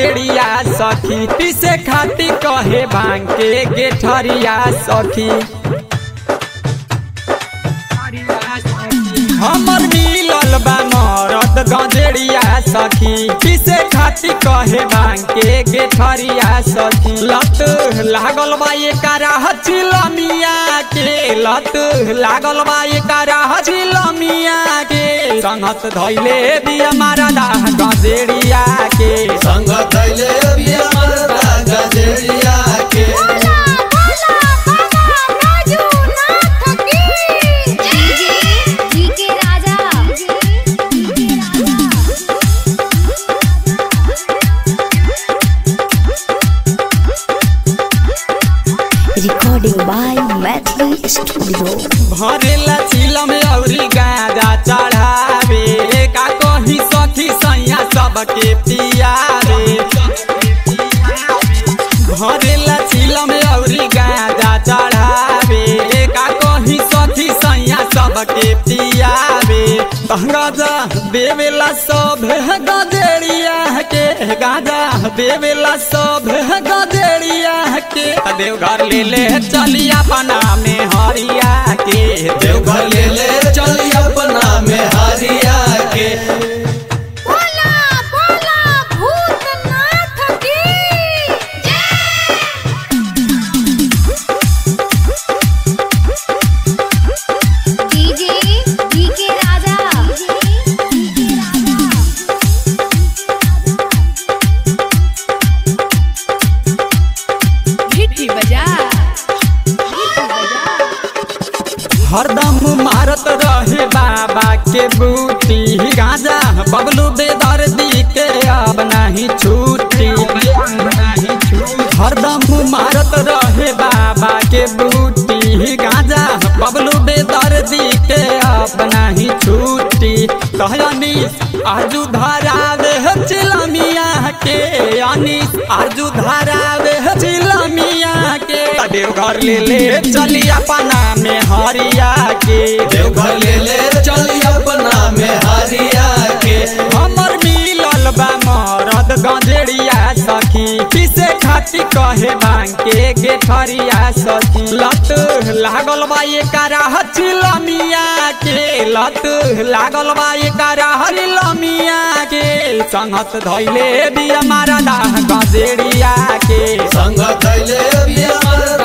गजेड़िया सखी पीसे खाती कहे भांग के गेठरिया सखी हमर मिलल बा मरद गजेड़िया सखी पीसे खाती कहे भांग के गेठरिया सखी लत लागल बा ये कराह चिलमिया के लत लागल बा ये कराह चिलमिया के संगत धैले बिया मारा दाह गजेड़िया के संग कैले बिया मरदा गजेरिया के DJ Raja Recording by Medley Studio. भरेला चिलम औरी गाजा चढ़ावे का कही सखी सैया सबके पियावे भरेला चिलम औरी गाजा चढ़ावे का कही सखी सैया सबके पियावे गाजा देवेला सब गदेड़िया के गाजा देवेला सब गदेड़िया के देवघर ले ले चलिया बना में हरिया के देवघर ले ले चली अपना में हारिया के बोला बोला भूतनाथ की डीजे डीके राजा भिट्टी बजा भिट्टी बजा हरदम मारत रहे बाबा के बूटी गाजा बबलू बेदर्दी के अब नहीं छूटी हरदम मारत रहे बाबा के बूटी गाजा बबलू बेदर्दी के अब नहीं छूटी कहनी आजू धरावे चिलमिया के अनिस आजू धरावे चिलमिया के देवघर ले ले चली अपना में हरिया के देवघर ले ले चली अपना में हारिया के हमर मिलल बा मरद गंजेड़िया सखी पीसे खाती कहे भांग के गेठरिया सखी लत लागल बा ये कराह चिलमिया के लत लागल बा ये कराह चिलमिया के संगत धैले बिया मारा दाह गंजेड़िया के संग कैले बिया मरदा